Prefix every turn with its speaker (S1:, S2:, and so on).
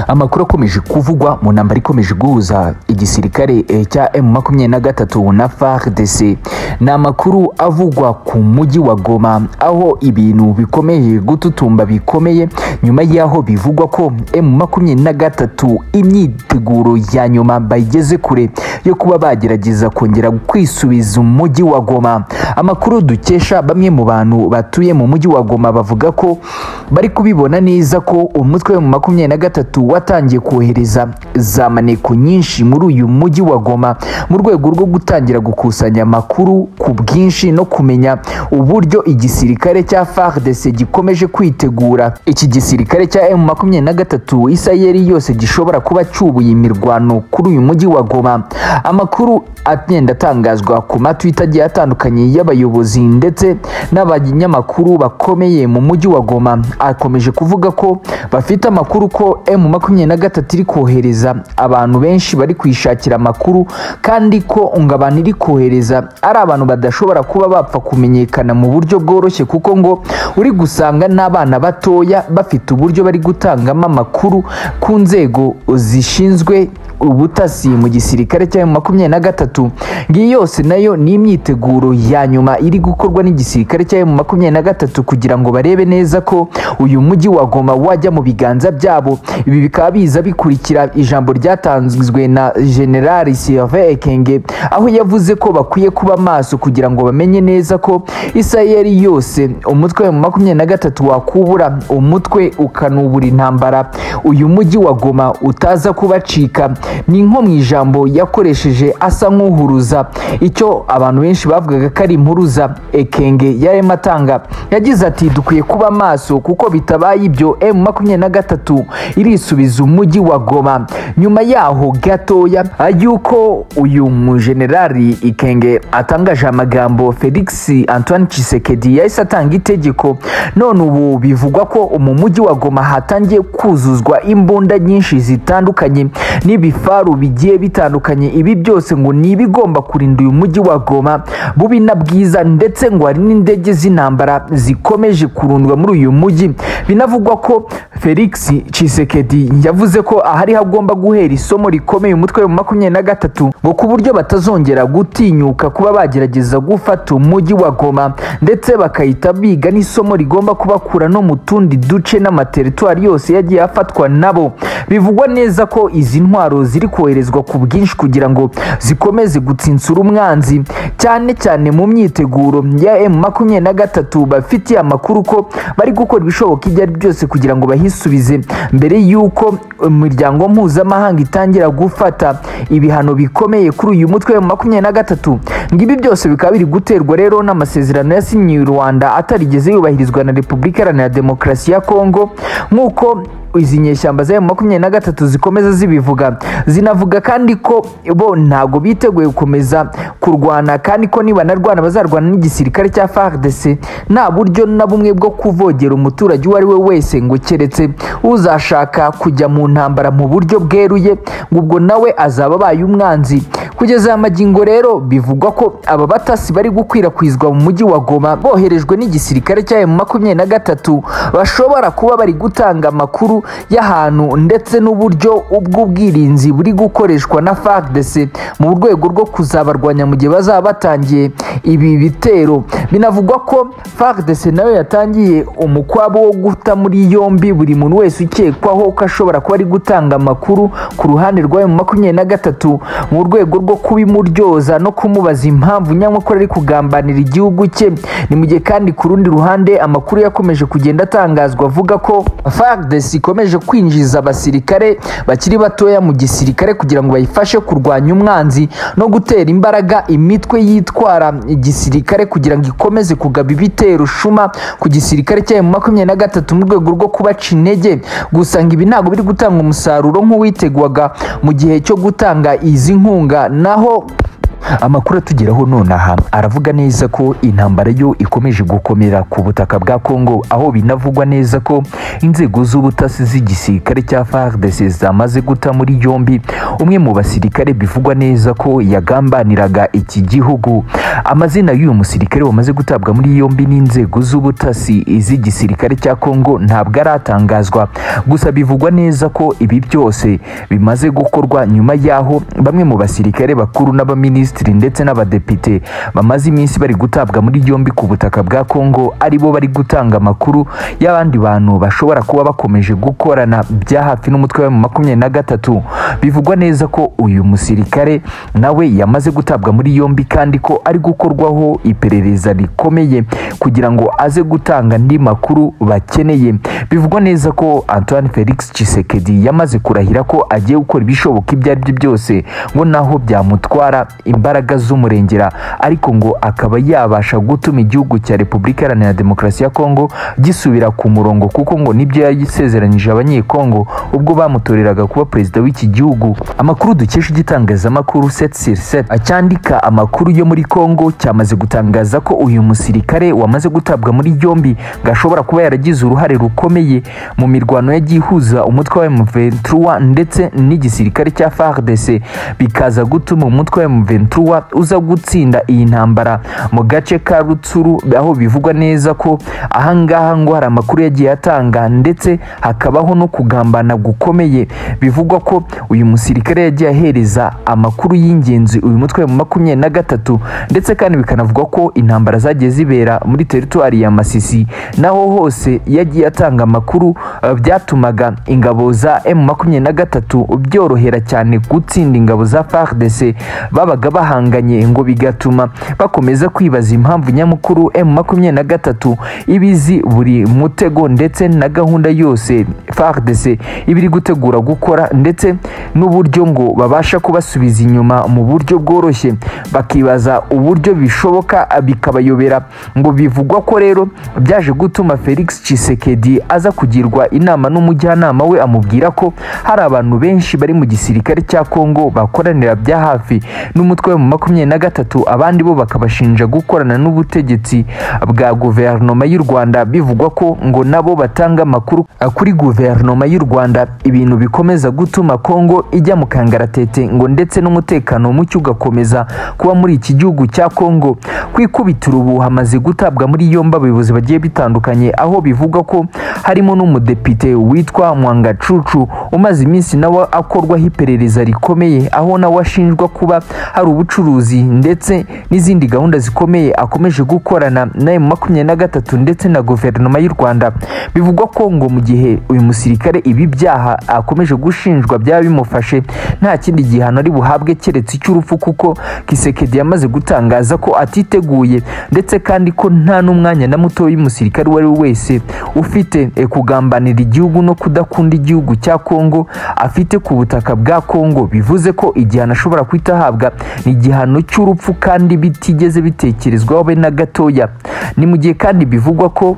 S1: amakuru akomeje kuvugwa mu ntambara ikomeje guhuza igisirikare eh, cya M23 na FARDC ni amakuru avugwa ku mujyi wa Goma aho ibintu bikomeye gututumba bikomeye nyuma y'aho bivugwa ko M23 imyiteguro ya nyuma bayigeze kure yo kuba bagerageza kongera kwisubiza umujyi wa Goma amakuru dukesha bamwe mu bantu batuye mu mujyi wa Goma bavuga ko bari kubibona neza ko umutwe mu makumyabiri na gatatu watangiye kohereza za maneko nyinshi muri uyu mujyi wa Goma mu rwego rwo gutangira gukusanya amakuru ku bwinshi no kumenya uburyo igisirikare cya FARDC gikomeje kwitegura iki gisirikare cya M makumyabiri na gatatu isayeri yose gishobora kuba cyubuye imirwano kuri uyu mujyi wa Goma amakuru agenda atangazwa ku matwita agiye atandukanye y'abayobozi ndetse n'abanyamakuru bakomeye mu mujyi wa Goma akomeje kuvuga ko bafite amakuru ko M makumyabiri na gatatu iri kohereza abantu benshi bari kwishakira amakuru kandi ko ngo abantu iri kohereza ari abantu badashobora kuba bapfa kumenyekana mu buryo bworoshye kuko ngo uri gusanga n'abana batoya bafite uburyo bari gutangamo amakuru ku nzego zishinzwe ubutasi mu gisirikare cya makumyabiri na gatatu ngiyi yose nayo ni imyiteguro ya nyuma iri gukorwa n'igisirikare cya makumyabiri na gatatu kugira ngo barebe neza ko uyu mujyi wa Goma wajya mu biganza byabo ibi bikaba biza bikurikira ijambo ryatanzwe na generali Sylvain Ekenge aho yavuze ko bakwiye kuba maso kugira ngo bamenye neza ko isirayeli yose umutwe wa makumyabiri na gatatu wakubura umutwe ukanubura intambara uyu mujyi wa Goma utaza kubacika ni nko mu ijambo yakoresheje asa nk'uhuruza icyo abantu benshi bavugaga ko ari impuruza ekenge yarimo atanga yagize ati dukwiye kuba maso kuko bitabaye ibyo emu makumyabiri na gatatu irisubiza umujyi wa goma nyuma yaho gatoya yuko uyu mujenerali ikenge atangaje amagambo felix antoine Tshisekedi yahise atanga itegeko none ubu bivugwa ko mu mujyi wa goma hatangiye kuzuzwa imbunda nyinshi zitandukanye n'ibi ibifaru bigiye bitandukanye ibi byose ngo ni ibigomba kurinda uyu mujyi wa Goma bubi na bwiza ndetse ngo hari n'indege z'intambara zikomeje kurundwa muri uyu mujyi binavugwa ko Felix Tshisekedi yavuze ko ahari hagomba guhera isomo rikomeye umutwe wa makumyabiri na gatatu ngo ku buryo batazongera gutinyuka kuba bagerageza gufata umujyi wa Goma ndetse bakahita biga n'isomo rigomba kubakura no mu tundi duce n'amateritwari yose yagiye afatwa nabo bivugwa neza ko izi ntwaro ziri koherezwa ku bwinshi kugira ngo zikomeze gutsinsura umwanzi cyane cyane mu myiteguro ya M makumyabiri na gatatu bafitiye amakuru ko bari gukora ibishoboka ibyo ari byose kugira ngo bahisubize mbere y'uko imiryango mpuzamahanga itangira gufata ibihano bikomeye kuri uyu mutwe wa makumyabiri na gatatu ngibi byose bikaba biri guterwa rero n'amasezerano yasinyiwe Rwanda atarigeze yubahirizwa na Repubulika Iharanira Demokarasi ya Kongo nk'uko izi nyeshyamba za makumyabiri na gatatu zikomeza zibivuga zinavuga kandi ko bo ntago biteguye gukomeza kurwana kandi ko nibanarwana bazarwana n'igisirikare cya FARDC nta buryo na bumwe bwo kuvogera umuturage uwo ari we wese ngo keretse uzashaka kujya mu ntambara mu buryo bweruye ngo ubwo nawe azaba abaye umwanzi kugeza amagingo rero bivugwa ko aba batasi bari gukwirakwizwa mu mujyi wa Goma boherejwe n'igisirikare cya M23 bashobora kuba bari gutanga amakuru y'ahantu ndetse n'uburyo ubw'ubwirinzi buri gukoreshwa na FARDC mu rwego rwo kuzabarwanya mu gihe bazaba batangiye ibi bitero binavugwa ko FARDC nayo yatangiye umukwabo wo guta muri yombi buri muntu wese ukekwaho ko ashobora kuba ari gutanga amakuru ku ruhande rwa M23 mu rwego rwo kubimuryoza no kumubaza impamvu nyamukuru ari kugambanira igihugu cye ni mu gihe kandi ku rundi ruhande amakuru yakomeje kugenda atangazwa avuga ko FARDC ikomeje kwinjiza abasirikare bakiri batoya mu gisirikare kugira ngo bayifashe kurwanya umwanzi no gutera imbaraga imitwe yitwara igisirikare kugira ngo ikomeze kugaba ibitero shuma ku gisirikare cya makumyabiri na gatatu mu rwego rwo kubaca intege gusa ngo ibi ntabwo biri gutanga umusaruro nk'uwitegwaga mu gihe cyo gutanga izi nkunga naho amakuru atugeraho nonaha aravuga neza ko intambara yo ikomeje gukomera ku butaka bwa Kongo aho binavugwa neza ko inzego z'ubutasi z'igisirikare cya FARDC zamaze guta muri yombi umwe mu basirikare bivugwa neza ko yagambaniraga iki gihugu amazina y'uyu musirikare wamaze gutabwa muri yombi n'inzego z'ubutasi z'igisirikare cya Kongo ntabwo aratangazwa gusa bivugwa neza ko ibi byose bimaze gukorwa nyuma y'aho bamwe mu basirikare bakuru n'abaminisitiri ndetse n'abadepite bamaze iminsi bari gutabwa muri yombi ku butaka bwa Kongo ari bo bari gutanga amakuru y'abandi bantu bashobora kuba bakomeje gukorana bya hafi n'umutwe wa makumyabiri na gatatu bivugwa neza ko uyu musirikare nawe yamaze gutabwa muri yombi kandi ko ari gukorwaho iperereza rikomeye kugira ngo aze gutanga andi makuru bakeneye bivugwa neza ko Antoine Felix Tshisekedi yamaze kurahira ko agiye gukora ibishoboka ibyo ari byo byose ngo naho byamutwara imbaraga z'umurengera ariko ngo akaba yabasha gutuma igihugu cya Repubulika Iharanira Demokarasi ya Kongo gisubira ku murongo kuko ngo nibyo yasezeranyije abanyekongo ubwo bamutoreraga kuba perezida w'iki gihugu amakuru dukesha igitangazamakuru 7sur7 acyandika amakuru yo muri Kongo cyamaze gutangaza ko uyu musirikare wamaze gutabwa muri yombi gashobora kuba yaragize uruhare rukomeye mu mirwano yagiye ihuza umutwe wa M23 ndetse n'igisirikare cya FARDC bikaza gutuma umutwe wa M23 uza gutsinda iyi ntambara mu gace ka Rutsuru aho bivugwa neza ko ahangaha ngo hari amakuru yagiye atanga ndetse hakabaho no kugambana gukomeye bivugwa ko uyu musirikare yagiye ahereza amakuru y'ingenzi uyu mutwe wa makumyabiri na gatatu ndetse kandi bikanavuga ko intambara zagiye zibera muri teritwari ya Masisi naho hose yagiye atanga amakuru uh, byatumaga ingabo za M23 byorohera cyane gutsinda ingabo za FARDC babaga bahanganye ngo bigatuma bakomeza kwibaza impamvu nyamukuru M23 ibizi buri mutego ndetse na gahunda yose FARDC ibiri gutegura gukora ndetse n'uburyo ngo babasha kubasubiza inyuma mu buryo bworoshye bakibaza uburyo bishoboka bikabayobera ngo bivugwa ko rero byaje gutuma Felix Tshisekedi aza kugirwa inama n'umujyanama we amubwira ko hari abantu benshi bari mu gisirikare cya Kongo bakoranira bya hafi n'umutwe wa makumyabiri na gatatu abandi bo bakabashinja gukorana n'ubutegetsi bwa guverinoma y'u Rwanda bivugwa ko ngo nabo batanga amakuru kuri guverinoma y'u Rwanda ibintu bikomeza gutuma Kongo ijya mu kangaratete ngo ndetse n'umutekano muke ugakomeza kuba muri iki gihugu cya Kongo kwikubitira ubu hamaze gutabwa muri yombi abayobozi bagiye bitandukanye aho bivugwa ko harimo n'umudepite witwa Mwangacucu umaze iminsi nawe akorwaho iperereza rikomeye aho nawe ashinjwa kuba hari ubucuruzi ndetse n'izindi gahunda zikomeye akomeje gukorana na makumyabiri na gatatu ndetse na guverinoma y'u Rwanda bivugwa ko ngo mu gihe uyu musirikare ibi byaha akomeje gushinjwa byaba bimufashe nta kindi gihano ari buhabwe keretse icy'urupfu kuko Kisekedi yamaze gutangaza ko atiteguye ndetse kandi ko nta n'umwanya na muto y'umusirikare uwo ari we wese ufite e, kugambanira igihugu no kudakunda igihugu cya Kongo afite ku butaka bwa Kongo bivuze ko igihano ashobora kwita ahabwa ni igihano cy'urupfu kandi bitigeze bitekerezwaho be na gatoya ni mu gihe kandi bivugwa ko